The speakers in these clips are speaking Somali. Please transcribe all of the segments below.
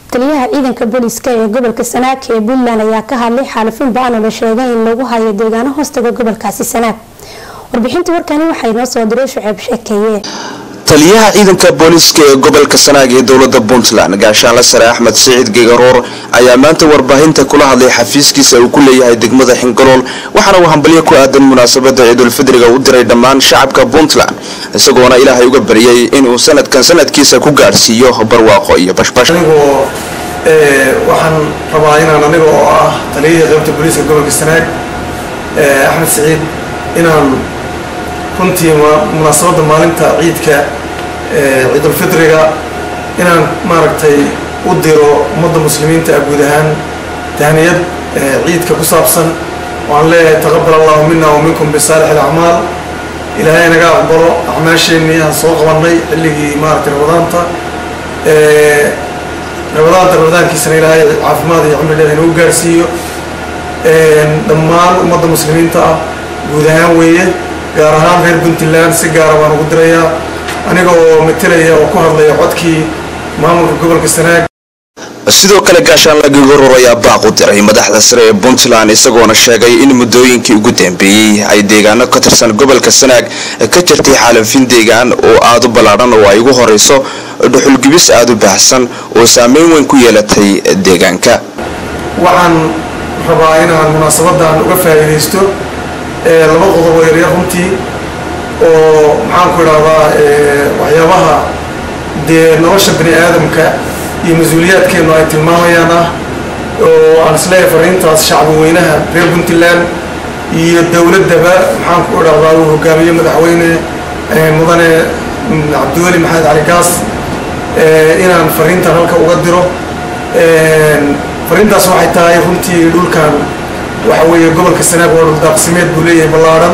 taliyaha ciidanka booliiska ee gobolka sanaag ee puntland ayaa ka hadlay xaalufin ba-an oo la sheegay in lagu hayo deegaano hoostaga gobolkaasi sanaag warbixinta warkani waxaa inoo soo diray shuceeb sheekeeye taliyaha ciidanka booliiska ee gobolka sanaag ee dowlada puntland gaashaanle sare axmed siciid gegaroor ayaa maanta warbaahinta kula hadlay xafiiskiisa uu ku leeyahay degmada xingalool waxaana uu hambalyo ku aadan munaasabada ciidulfidriga u diray dhammaan shacabka puntland isagoona ilaahay uga baryay inuu sanadkan sanadkiisa ku gaadhsiiyo barwaaqo iyo bashbash anigoo waxaan rabaa inaan aniga oo ah taliyihii qaybta booliiska gobolka sanaag axmed siciid inaan runtii munaasabadda maalinta ciidka ciidulfidriga inaan maaragtay u diro ummadda muslimiinta ah guud ahaan tahniyad ciidka ku saabsan waxaan leeyahay taqabal allahu mina wa minkum bisaalix alacmaal ilaahay naga aqbalo acmaasheenii aan soo qabanay xilligii maaragtay ramadaanta ramadaanta ramadaankiisana ilaahay caafimaad iyo cumri dheer inagu gaarsiiyo dhammaan ummadda muslimiinta ah guud ahaan weeye gaar ahaan reer puntland si gaara baan ugu dirayaa aniga oo matelaya oo ku hadlaya codkii maamulka gobolka sanaag sidoo kale gaashaanle gegaroor ayaa baaq u diray madaxda sare ee puntland isagoona sheegay in muddooyinkii ugu dambeeyey ay deegaano ka tirsan gobolka sanaag ka jirtay xaalafin deegaan oo aada u ballaadhan oo ay ugu horeyso dhuxulgibis aada u baahsan oo saameyn weyn ku yeelatay deegaanka waxaan rabaa inaan munaasabadan uga faa'iidaysto laba qodob oo yaryar runtii oo maxaanku idhahdaa waxyaabaha dee nolosha bani aadamka iyo mas-uuliyaadkeennu ay tilmaamayaan ah oo aan isleeyahay fariintaas shacbi weynaha reer puntland iyo dowladdaba maxaanku idhahdaa uu hogaamiye madaxweyne mudane cabdiweli maxamed cali gaas inaan fariintan halka uga diro fariintaas waxay tahay runtii dhulkan waxa weeye gobolka sanaag waa dhul daaqsimeed buu leeyahay ballaadhan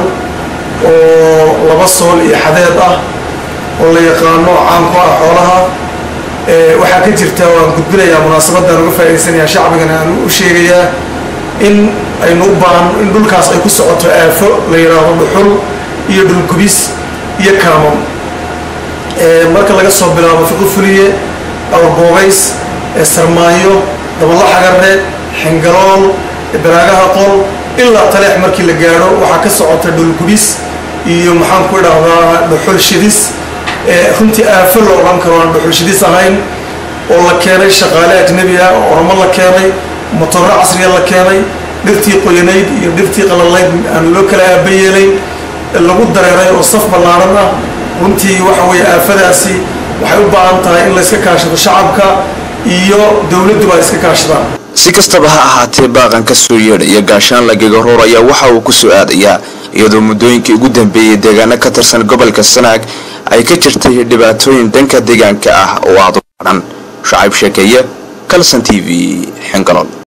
oo laba sool iyo xadeed ah oo la yaqaano caan ku ah xoolaha waxaa ka jirta waan gudbinayaa munaasabadan uga faa'idaysanayaa shacbigana aan u sheegayaa in aynu u baahan in dhulkaas ay ku socoto aafo la yidhaahdo dhuxul iyo dhulgubis iyo kaamam marka laga soo bilaabo fiqi fuliye awrboogays sarmaayo daballa xagarre xingalool baraagaha qol ilaa taleex markii la gaadho waxaa ka socota dhulgubis iyo maxaan ku idhaahdaa dhuxul shidis runtii aafo la odhan karo aan dhuxul shidis ahayn oo la keenay shaqaale ajnebi ah oo oramo la keenay motoro casriya la keenay dhirtii qoyanayd iyo dhirtii qalalayd aan loo kala aaba yeelayn lagu dareeray oo saf ballaaran ah runtii waxa weeye aafadaasi waxay u baahan tahay in layska kaashado shacabka iyo dowladduba ay iska kaashadaan si kastaba ha ahaatee baaqan ka soo yeedhaya gaashaanle gegaroor ayaa waxa uu ku soo aadayaa iyadoo muddooyinkii ugu dambeeyey deegaano ka tirsan gobolka sanaag ay ka jirtay dhibaatooyin dhanka deegaanka ah oo aada u baadhan shacayb sheekeeye kalson t v xingalool